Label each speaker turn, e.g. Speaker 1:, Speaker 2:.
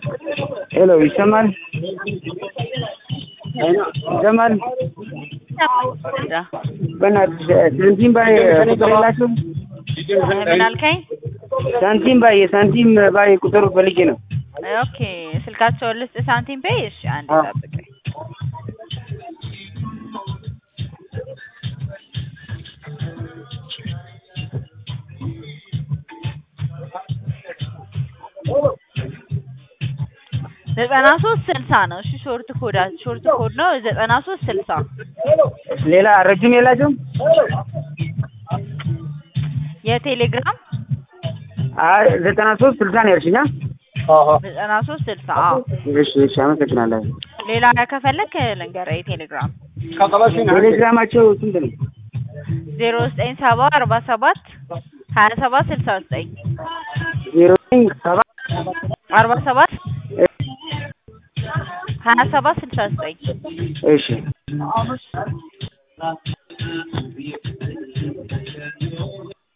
Speaker 1: ሄሎ ይሰማል? ይሰማል? በእናትሽ ሳንቲም ባይ ቁጥር የላችሁም?
Speaker 2: ምን አልከኝ?
Speaker 1: ሳንቲም ባይ የሳንቲም ባይ ቁጥር ፈልጌ ነው።
Speaker 2: ኦኬ ስልካቸውን ልስጥ ሳንቲም ፔይ። እሺ አንድ
Speaker 1: አዎ።
Speaker 2: ጠብቀኝ። ዘጠና ሶስት ስልሳ ነው። እሺ ሾርት ኮድ ሾርት ኮድ ነው ዘጠና ሶስት ስልሳ
Speaker 1: ሌላ ረጅም የላችሁም?
Speaker 2: የቴሌግራም
Speaker 1: አይ ዘጠና ሶስት ስልሳ ነው ያልሽኝ? አ?
Speaker 2: ዘጠና ሶስት ስልሳ አዎ።
Speaker 1: እሺ እሺ አመሰግናለሁ።
Speaker 2: ሌላ ከፈለክ ልንገርህ የቴሌግራም
Speaker 1: ቴሌግራማቸው ስንት ነው?
Speaker 2: ዜሮ ዘጠኝ ሰባ አርባ ሰባት ሀያ ሰባት ስልሳ ዘጠኝ
Speaker 1: ዜሮ ዘጠኝ ሰባት
Speaker 2: አርባ ሰባት ሀያ ሰባት ስልሳ ዘጠኝ
Speaker 1: እሺ